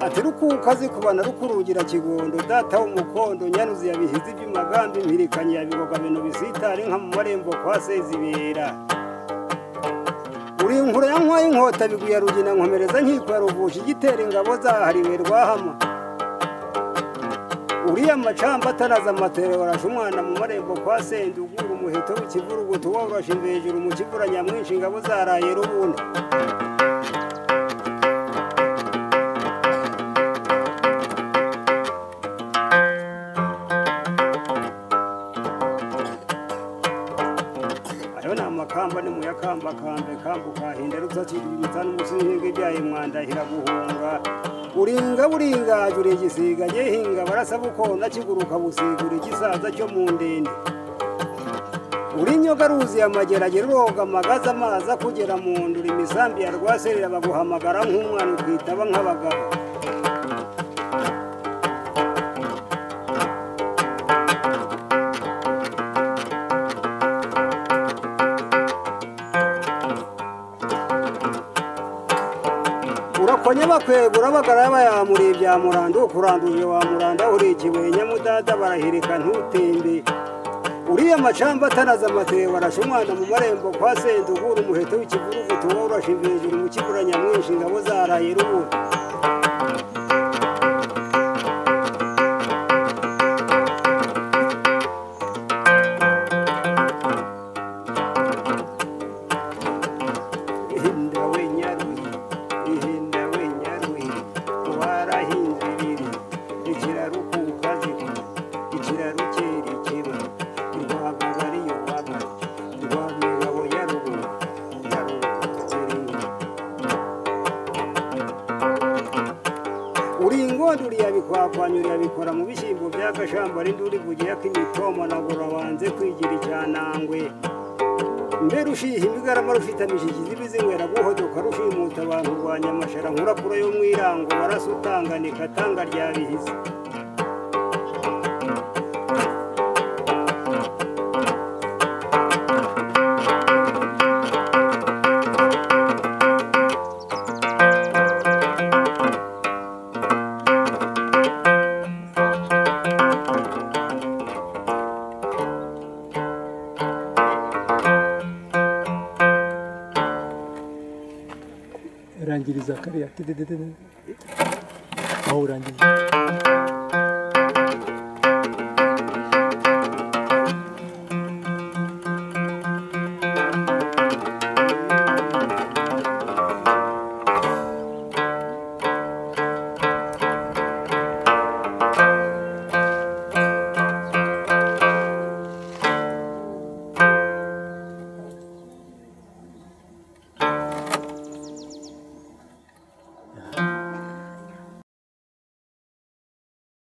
ati rukukazi kubana rukurugira kigondo data w'umukondo nyanuzi yabihize iby'amagambo impirikanye yabigoga bintu bisitare nka mu marembo kwa sezibera uri inkura ya nkwaye inkota biguya rugina nkomereza nkiko ya ruvusha igitera ingabo zahariwe rwahama uriya macamba atanaza amatere warashe umwana mu marembo kwa sendugura umuheto w'ikivurugutu woroshe imvejuru mu kivura nyamwinshi ingabo zaraye rubunda ayo ni amakamba ni muyakamba kambe kambuka hinda rutsatira ibitanu umusinge byaye mwanda hiraguhunga uringa buringaje uri igisiga yehinga barasa bukona kiguruka busigura igisaza cyo mu ndende uri inyoga ruzi amageragere uroga amagaza amazi akugera mu ndura imisambi ya rwaserera baguhamagara nk'umwana ukitaba nk'abagabo urakonya bakwega urabagara bayamuriye bya muranda ukuranduje wa muranda uri ikibuye nyamudada barahirika ntutembe uriya macamba atanaza amatere barashe umwana mu marembo kwa sendugura umuheto w'ikivurugutu woroshe imvejuru mu kibura nyamwinshi ingabo zaraye rubura ihinda we nyaruhi ihinda we nyaruhi warahinze ibiri ikiraro kukaziku ikiraro cyerekeba rwabagariyo waba rwamigabo ya ruguru ya ruguru iringa uri ingondo uriyabikwapanya uriyabikora mu bishyimbo by'agashamba n'induri bugiye ak'imitoma nagura wanze kwigira icyanangwe mbere ushiha imigarama rushitamije ikizibi zinywera guhodoka rushimuta abantu rwa nyamashara nkurakura yo mu irango warasutanganika tanga rya bihizi rangiriza kariya tididididi aho urangiriza